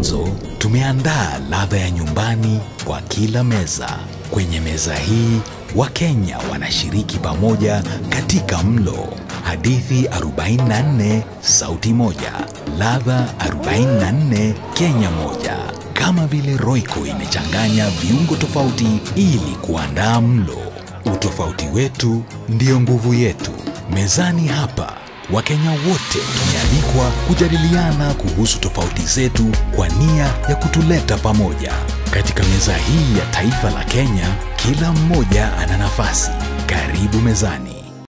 mwanzo, tumeandaa ladha ya nyumbani kwa kila meza. Kwenye meza hii, Wakenya wanashiriki pamoja katika mlo. Hadithi 44, sauti moja. Ladha 44, Kenya moja. Kama vile Royco imechanganya viungo tofauti ili kuandaa mlo. Utofauti wetu ndiyo nguvu yetu. Mezani hapa Wakenya wote tumealikwa kujadiliana kuhusu tofauti zetu kwa nia ya kutuleta pamoja. Katika meza hii ya taifa la Kenya, kila mmoja ana nafasi. Karibu mezani.